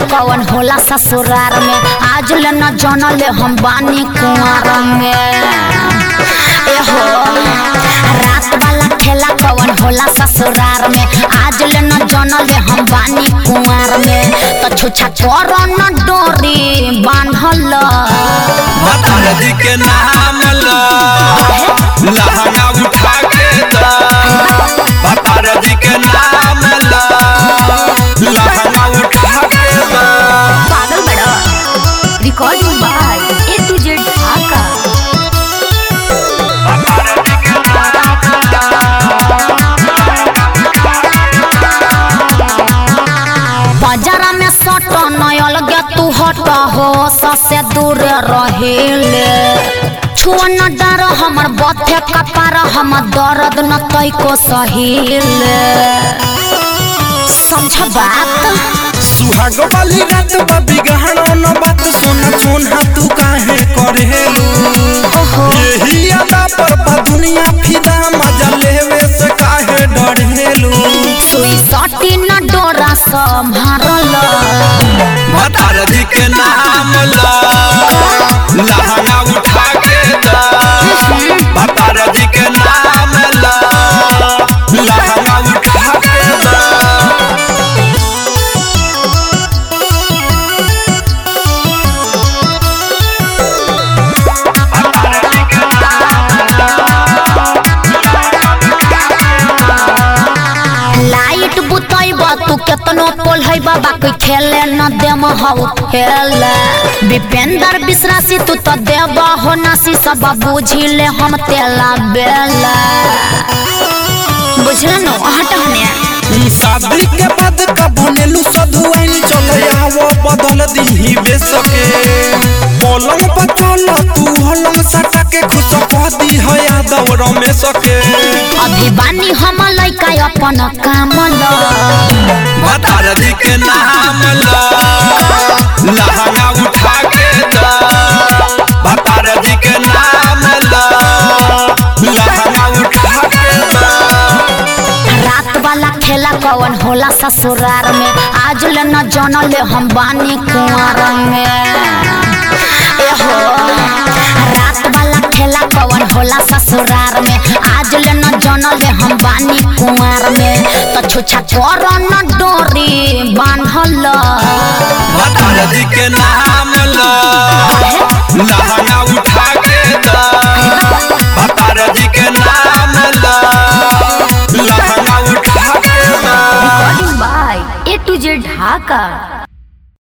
कवन होला ससुरार में आज ले न जानले हम बानी कुंवर में एहो रात वाला खेला कवन होला ससुरार में आज ले न जानले हम बानी कुंवर में त छुछा कर न डोरी बांधल भतार जी के नाम ला लहंगा उठा के दा भतार जी के नाम ला लहंगा उठा के दा पागल बड़ा recording by A to Z Dhaka बाजारा में सट नयल गे तू हट हो ससे दूर रहेले छुआ न डर हमर बथे कपार हम दर्द न तैको सहीले समझ बात सुहाग वाली रात बाबी गहनो न बात सुन सुन तू काहे करेलू यही अदा पर बा दुनिया फिदा मजा लेवे से काहे डरेलू सुई सटी न डोरा संभारल भतार जी के नाम ला लहंगा उठा के दा भतार जी के नाम ला लहंगा उठा के दा लाइट बुतैब तू केतनो पोलहै बाबा कोई खेले न देम हौ खेले विपेंद्र विश्रासी तू तो देव हो नासी सब बुझिले हम तेला बेला बुझल न हट हने शादी के बाद का बनेलू सधु आइन चले आवो बदल दीही बेसके पलंग पर चल तू हलंग सटा के खुश पदी है यादव रमेश के अभी बानी हम लइका अपन काम ल भतार जी के नाम ला लहंगा उठा के दा भतार जी के नाम ला लहंगा उठा के दा रात वाला खेला कवन होला ससुरार में आज ले न जानले हम बानी कुंवर में एहो रात वाला खेला कवन होला ससुरार में आज ले न जानले हम बानी कुंवर में त छुछा कर न डोरी बांधल भतार जी के नाम ला लहंगा उठा के दा भतार जी के नाम ला लहंगा उठा के दा by A to Z Dhaka